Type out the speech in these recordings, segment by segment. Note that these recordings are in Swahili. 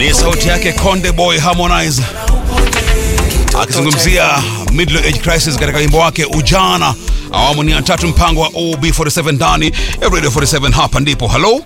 Ni sauti yake Konde Boy Harmonize akizungumzia middle age crisis katika wimbo wake Ujana, awamu ni ya tatu, mpango wa OB47 ndani ya Radio 47. Hapa ndipo halo,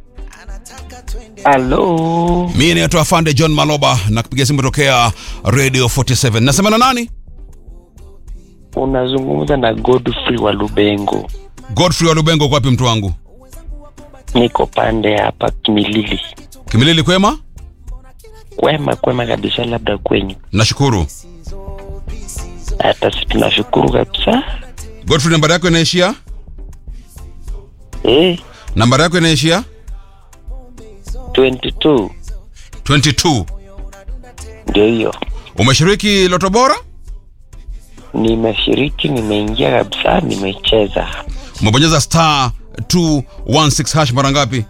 Halo, mimi naitwa Afande John Maloba na kupiga simu tokea Radio 47. Nasema na nani? unazungumza na Godfrey wa Lubengo. Godfrey wa Lubengo, kwapi mtu wangu? Niko pande hapa Kimilili. Kimilili, kwema? Kwema kwema kabisa, labda kwenyu. Nashukuru. Hata si tunashukuru kabisa. Godfrey, nambari yako inaishia? Eh, Nambari yako inaishia 22 22. ndio hiyo. Umeshiriki Loto Bora? Nimeshiriki, nimeingia kabisa, nimecheza. Umebonyeza star 216 hash mara ngapi?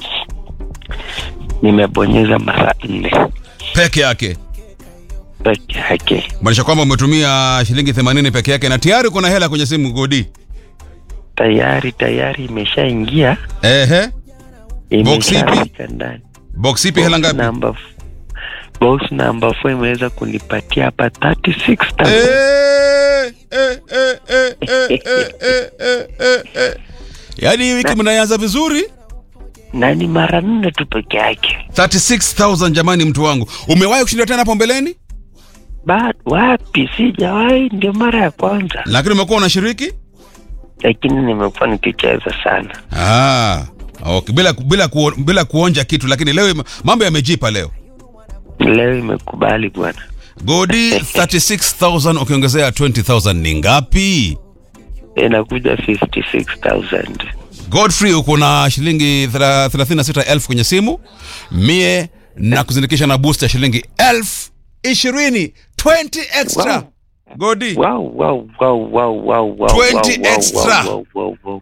Nimebonyeza mara nne Peke yake. peke yake. Maanisha kwamba umetumia shilingi 80 peke yake na tayari kuna hela kwenye simu Godi. Tayari tayari imeshaingia, Ehe. Box ipi? imeshafika ndani. Box ipi hela ngapi? Number f- box number 4 imeweza kunipatia hapa 36000 Eh, eh, eh, eh, eh, eh, eh, eh, eh, eh. Yaani hii wiki mnaanza vizuri. na ni mara nne tu peke yake. 36000 jamani mtu wangu. Umewahi kushinda tena hapo mbeleni? Ba, wapi? Sijawahi, ndio mara ya kwanza, Lakini umekuwa unashiriki? lakini nimekuwa nikicheza sana. Ah. Okay, bila bila ku, bila kuonja kitu lakini leo ime- mambo yamejipa leo. Leo imekubali bwana, Godi 36000 ukiongezea 20000 ni ngapi? inakuja 56000 Godfrey uko na shilingi thela- 36000 kwenye simu. Mie na kuzindikisha na boost ya shilingi elfu ishirini 20 extra. Wow. Godi. wow, wow, wow, wow, wow, wow, 20 wow, wow, extra. wow, wow, wow, wow.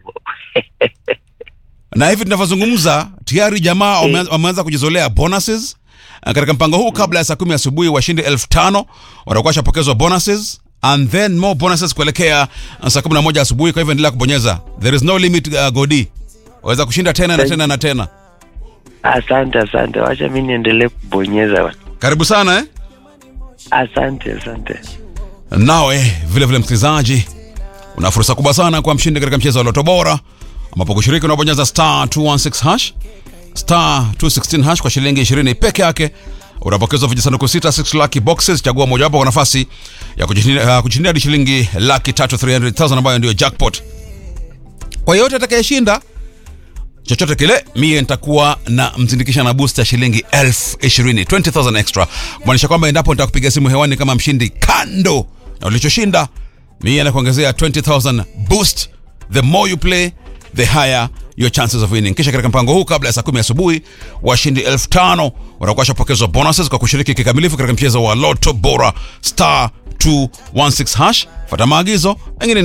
Na hivi tunavyozungumza tayari jamaa wame- Eh. wameanza kujizolea bonuses. Uh, Katika mpango huu kabla ya saa kumi asubuhi washindi elfu tano watakuwa washapokezwa bonuses and then more bonuses kuelekea uh, saa kumi na moja asubuhi. Kwa hivyo endelea kubonyeza, there is no limit. Uh, Godi waweza kushinda tena na Thank tena na tena. Asante, asante, wacha mi niendelee kubonyeza bwana. Karibu sana eh? Asante, asante. Nawe vile vile msikilizaji, una fursa kubwa sana kwa mshindi katika mchezo wa Loto Bora, ambapo kushiriki unabonyeza star 216 hash star 216 hash kwa shilingi 20 peke yake. Unapokezwa vijisanduku sita 6 lucky boxes, chagua mojawapo kwa nafasi ya kujishindia uh, kujishindia hadi shilingi laki tatu 300,000 ambayo ndio jackpot. Kwa yeyote atakayeshinda chochote kile, mie nitakuwa na mzindikisha na boost ya shilingi elfu ishirini 20000 extra, kumaanisha kwamba endapo nitakupiga simu hewani kama mshindi kando na ulichoshinda, mie nakuongezea 20000 boost. The more you play the higher your chances of winning. Kisha katika mpango huu, kabla ya saa kumi asubuhi, washindi elfu tano watakuwa washapokezwa bonuses kwa kushiriki kikamilifu katika mchezo wa Lotto Bora star 216 hash. Fata maagizo, mengine